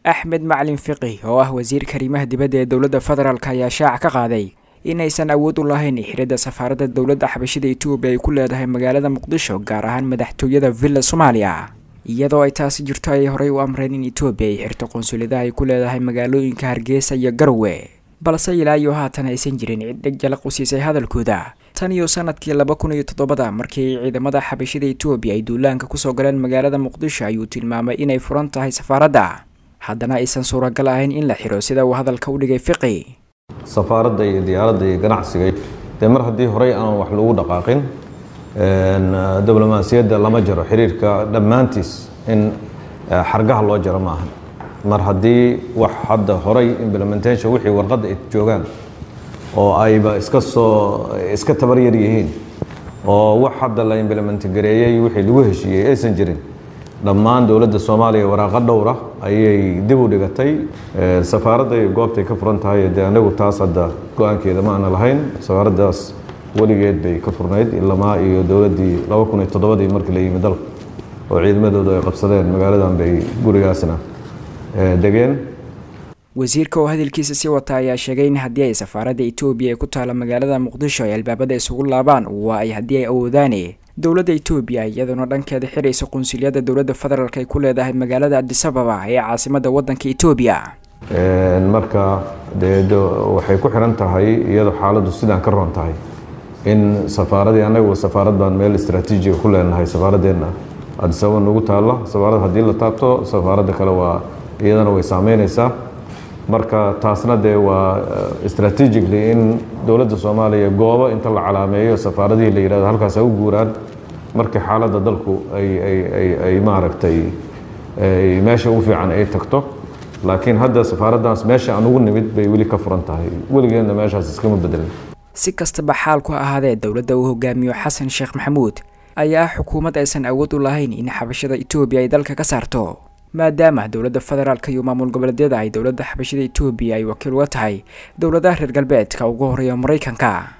axmed macalin fiqi oo ah wasiirka arrimaha dibadda ee dowladda federaalk ayaa shaaca ka qaaday inaysan awood u lahayn xiridda safaaradda dowladda xabashida etoobiya ay ku leedahay magaalada muqdisho gaar ahaan madaxtooyada villa soomaaliya iyadoo ay taasi jirto ayay horey u amreen in etoobiya ay xirto qunsuliyadaha ay ku leedahay magaalooyinka hargeysa iyo garowe balse ilaa iyo haatan aysan jirin cid dheg jalaq u siisay hadalkooda tan iyo sanadkii laba kun iyo toddobada markii ay ciidamada xabashida etoobiya ay duulaanka kusoo galeen magaalada muqdisho ayuu tilmaamay inay furan tahay safaaradda haddana aysan suuragal ahayn in la xiro sida uu hadalka u dhigay fiqi safaaradda iyo diyaaradda iyo ganacsiga dee mar haddii horey aan wax lagu dhaqaaqin diblomaasiyadda lama jaro xiriirka dhammaantiis in xargaha loo jaro maaha mar haddii wax hadda horey implementation wixii warqadda ay joogaan oo ayba iska soo iska tabaryar yihiin oo wax hadda la implement gareeyey wixii lagu heshiiyey aysan jirin dhammaan dowladda soomaaliya waraaqo dhowra ayay dib u dhigatay safaaradda iyo goobtay ka furan tahay dee anagu taas hadda go-aankeeda ma aana lahayn safaaraddaas weligeed bay ka furnayd ilamaa iyo dowladdii laba kun iyo toddobadii markii la yimi dalka oo ciidamadoodu ay qabsadeen magaaladan bay gurigaasna degeen wasiirka oo hadalkiisa sii wata ayaa sheegay in haddii ay safaaradda etoobiya ee ku taala magaalada muqdisho ay albaabada isugu laabaan waa ay haddii ay awoodaane dowladda etoobiya iyaduna dhankeeda xiraysa qunsuliyadda dowladda federaalk ay ku leedahay magaalada adisababa ee caasimadda waddanka etoobiya marka dee waxay ku xiran tahay iyadoo xaaladdu sidaan ka roon tahay in safaaradii annagu safaarad baan meel istraatiijiga ku leenahay safaaradeenna adisababa nagu taalla safaarad haddii la taabto safaaradda kale waa iyadana way saameynaysaa marka taasna dee waa strategically in dowladda soomaaliya goobo inta la calaameeyo safaaradihii la yihahdo halkaas ha u guuraan markii xaaladda dalku ay maaragtay meesha ugu fiican ay tagto laakiin hadda safaaraddaas meesha aan ugu nimid bay weli ka furan tahay weligeedna meeshaas iskama bedelin si kastaba xaalku ahaadee dowladda uu hogaamiyo xasan sheekh maxamuud ayaa xukuumad aysan awood u lahayn in xabashada etoobiya ay dalka ka saarto maadaama dowladda federaalka iyo maamul goboleedyada ay dowladda xabashada etoobiya ay wakiil uga tahay dowladaha reer galbeedka ugu horeeya maraykanka